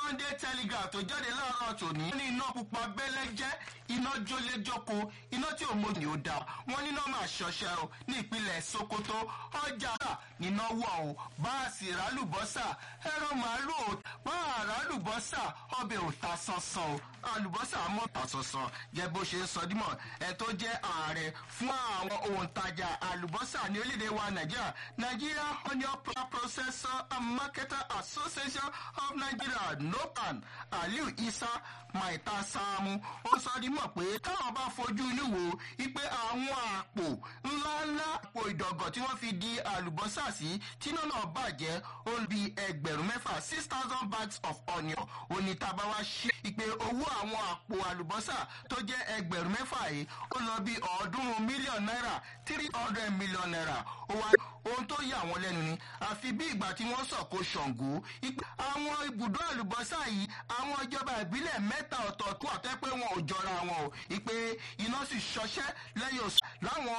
sunday telegraph tó jáde láàárọ̀ tòní. wọ́n ní iná pupa bẹ́lẹ́jẹ́ iná jóléjóko iná tí òun ni ó dá wọ́n ní iná máa ṣọṣẹ́ o ní ìpínlẹ̀ sokoto ọjà níná wọ̀ o báàsì rálùbọ́sà ẹran màálù ò bá rálùbọ́sà ọbẹ̀ ò ta sánsan o àlùbọ́sà mọ́ ta sánsan jẹ́ bó ṣe ń sọ dímọ̀ ẹ tó jẹ́ ààrẹ fún àwọn òǹtajà àlùbọ́sà ní orílẹ̀-èdè wa nàìjíríà nigeria onion processor and marketer association of nigeria nopan aliu isa maita saamu ó sọ dímọ̀ pé táwọn bá fojú inú wo ipe àwọn àpò ńláńlá àpò ìdọ̀gọ̀ tí wọ́n fi di àlùbọ́sà sí tí iná náà bàjẹ́ ó bí ẹgbẹ̀rún mẹ́fà six thousand bags of onion onítàbáwá ṣí ipe owó àwọn àpò àlùbọ́sà tó jẹ́ ẹgbẹ̀rún mẹ́fà yìí ó lọ bí ọ̀ọ́dúnrún mílíọ̀nù náírà three hundred million naira ó wá ohun tó yà wọ́n lẹ́nu ni àfi bí ìgbà tí wọ́n sọ̀kò ṣàngó àwọn ibùdó àlùbọ́sà yìí àwọn ìjọba ìbílẹ̀ mẹ́ta ọ̀tọ̀ọ̀tún àtẹ́ pé wọn ò jọra wọn o ìpè iná sì ṣọṣẹ́ lẹ́yìn oṣù láwọn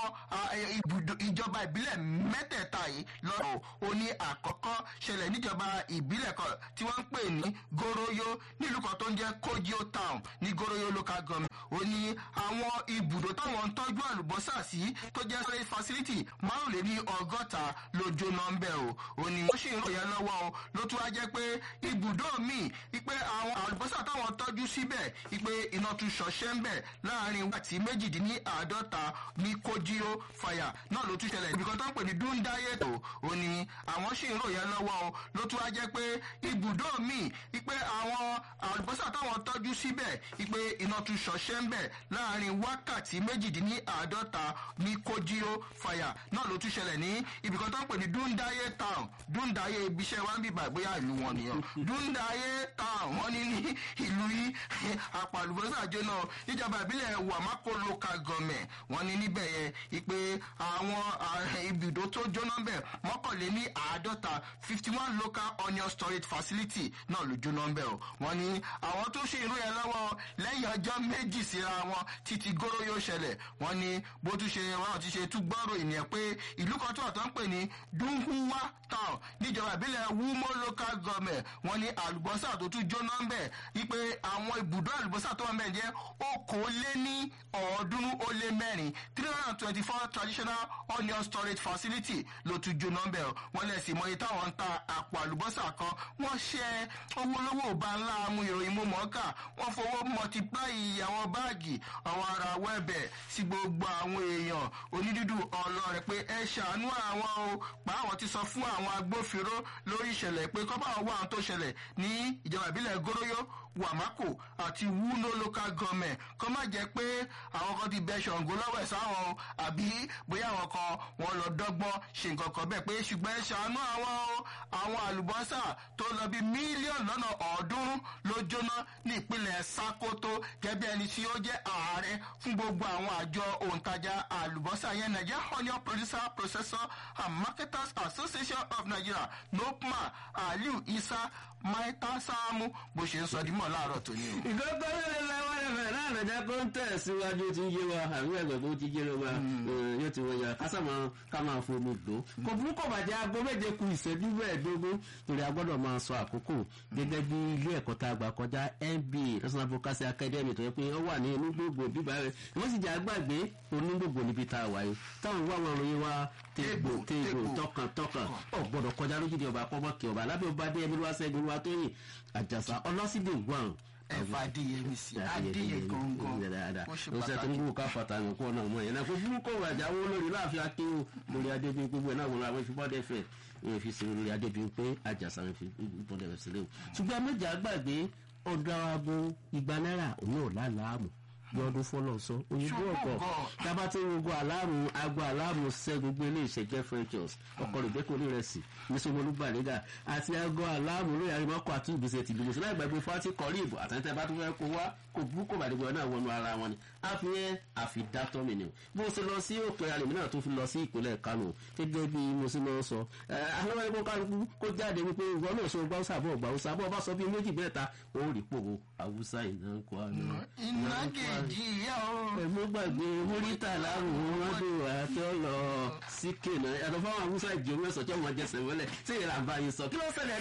ìjọba ìbílẹ̀ mẹ́tẹ̀ẹ̀ta yìí lọ́rọ̀ ó ní àkọ́kọ́ ṣẹlẹ̀ níjọba ìbílẹ̀ kan tí wọ́n ń pè ní goroyo nílùú kan tó ń jẹ́ kojio town ní goroyo local government ó ní àwọn ibùdó táwọn ń tọ́jú àlùbọ́sà sí tó jẹ́ storage facility márùnléní ọgọ́ta ló jóná ń bẹ̀ o ó ní wọ́n sì ń ròyìn lọ́wọ́ o ló tún wá jẹ́ pé ibùdó míì ipe àwọn àlùbọ́sà táwọn tọ́jú síbẹ̀ ipe iná tún ṣọṣẹ́ ń bẹ̀ láàrin wákàtí méjìdínláàádọ́ta ní kojio fire náà ló tún ṣẹlẹ̀ ibìkan tó ń pè ní dúndáyé tó ó ní àwọn sì ń ròyìn lọ́wọ́ o ló tún wá jẹ́ pé ibùdó míì ipe àwọn àlùbọ́sà táwọn tọ́jú síbẹ̀ ipe iná tún ṣọṣẹ́ ń bẹ̀ láàrin wákàtí méjìdínláàádọ́ta ní kojio fire náà ló tún ṣẹlẹ̀ ní ibìkan tó ń pè ní dúndáyé town dúndáyé ibiṣẹ́ wa ń bíbà bóyá ìlú wọn nìyẹn dúndáyé town wọn ní ní ìlú yìí àpàlùbọ́sà jóná níjọba ìbílẹ̀ wàmákò local government wọn ní níbẹ̀ yẹn ipe àwọn ibùdó tó jóná bẹ̀ mọ́kànlé ní àádọ́ta fifty one local onion storage facility náà ló jóná bẹ̀ o wọn ní àwọn tó ṣe irú yẹn lọ́wọ́ lẹ́yìn ọjọ́ méjì síra wọn títí góró yóò ṣẹlẹ̀ wọn ní bó tún ṣe wọn ti ṣe tún gbọ́rọ̀ ìnìyẹn pé ìlú kan tó àtọ́ ń pè ní dunhuwa town níjọba ìbílẹ̀ wumo local government wọn ní àlùbọ́sà tó tún jóná ń bẹ̀ wípé àwọn ibùdó àlùbọ́sà tó wà ń bẹ̀ jẹ́ okòóléní ọ̀ọ́dúnrún ó lé mẹ́rin three hundred and twenty four traditional onion storage facility ló tún jóná ń bẹ̀ wọ́n lẹ̀ sí mọ́yì táwọn ń ta àpò àlùbọ́sà kan wọ́n ṣe owó lówó bá ńlá amú ìròyìn mú mọ́ọ́kà wọ́n fowó multiply àwọn báàgì àwọn ará wẹ́bẹ̀ sí gbogbo àwọn èèyàn onídùúdù ọlọ́rẹ̀ pé ẹ ṣàánú àwọn o pa àwọn ti sọ fún àwọn agbófinró lórí ìṣẹ̀lẹ̀ pé kọ́ bá wà àwọn tó ṣẹlẹ̀ ní ìjọba ìbílẹ̀ goroyo wàmákò àti wúlò local government kọ́ má jẹ́ pé àwọn kan ti bẹ ṣàǹgó lọ́wọ́ ẹ̀ sáwọn o àbí bóyá àwọn kan wọn lọ dọ́gbọ́n ṣe nǹkan kan bẹ́ẹ̀ pé ṣùgbọ́n ẹ ṣàánú àwọn o àwọn àlùbọ́sà tó lọ bí mílíọ̀nù lọ́nà ọ̀ọ́dúnrún ló jóná ní ìpínlẹ̀ sakoto gẹ́gẹ́ ẹni tí ó jẹ́ ààrẹ fún gbogbo àwọn àjọ òǹtajà àlùbọ́sà yẹn nigeria onion producer processor and marketers association of nigeria nopma aliu isa maita saamu bó ṣe ń sọ dímọ̀ láàárọ̀ tó ní o. ìgbọ́gbọ́ lórí lọ́wọ́ ẹ̀fẹ̀ náà lọ́jà kó ń tẹ̀síwájú tí ń yé wa àbí ẹ̀gbẹ́ tó ti yé wa yóò ti wọ́n ya kásá máa ká máa fomi lò. kò burú kò bàjẹ́ aago méje ku ìṣẹ́jú mẹ́ẹ̀ẹ́dógún torí a gbọ́dọ̀ máa sọ àkókò gẹ́gẹ́ bí ilé ẹ̀kọ́ tá a gbà kọjá nba national broadcasting academy tó yẹ pé ó wà ní inú gbogbo bíbá rẹ̀ wọ́n sì jẹ́ àgbàgbé onígbògbò níbi tá a wà yìí táwọn wá wọn ròyìn wa tégbò tégbò tọkàntọkàn ọ̀ gbọ́dọ̀ kọjá lójúde ọba kọ́mọ́kì ọba lábẹ́ ọba dé ẹbí wá sẹ́gun wá tóyìn àjàsà ọlọ́sídẹ̀ wọ̀n ẹ̀fà adéyẹmí sí adéyẹ gangan ó ṣe tó ń gbó ká pàtàkì kó náà mọ yẹn náà fún burúkú rajà owó lórí láàfin akéwò lórí adébíyí gbogbo ẹ̀ náà wọn àwọn ìfipọ́dẹ fẹ̀ wọn fi sinmi lórí adébíyí pé àjàsà wọn fi ìfipọ́dẹ fẹ̀ sílẹ̀ o ṣùgbọ́n méjà gbàgbé ọ̀dọ́ abo igba náírà òun ò lálàámù bí ọdún fọlọ sọ òyìnbó ọkọ tábà tí ń gbogbo aláàmù agbo aláàmù ṣẹ gbogbo ilé ìṣẹjẹ frenchos ọkọ rẹ bẹkọ ní rẹsì nísòmọlú gbàlégà àti agbo aláàmù lórí àríwákọ àti ìgbésẹ ti dìbò sílẹ̀ ìgbàgbé fati kọrí ìbò àtẹnitẹ bá tún fẹ́ kó wá kó bú kó bàdé gbọ́dọ̀ náà wọnú ara wọn ni àfihàn àfidátọ́ mi ni o bó o ṣe lọ sí òkè alèmí náà tó fi lọ sí ìpínlẹ̀ kánò gẹ́gẹ́ bí mo ṣe máa ń sọ àwọn ẹgbẹ́ kálukú kó jáde wípé ìwọ náà ṣe gbáwúsà bọ̀ gbáwúsà bọ̀ bá sọ bí méjì mẹ́ta ó rí pòwó àwùsá ìnáko àná. ìnágèjì ìyá o. ẹ̀mú gbàgbé múrítà láwùjọ wọn dé wà á tó lọ sí kènà yàtọ̀ fáwọn àwùsá ìjọ mẹ́sàn-án tí wọ́n jẹsẹ̀ wọlé tí ìlànà bá yín sọ kí ló ṣẹlẹ̀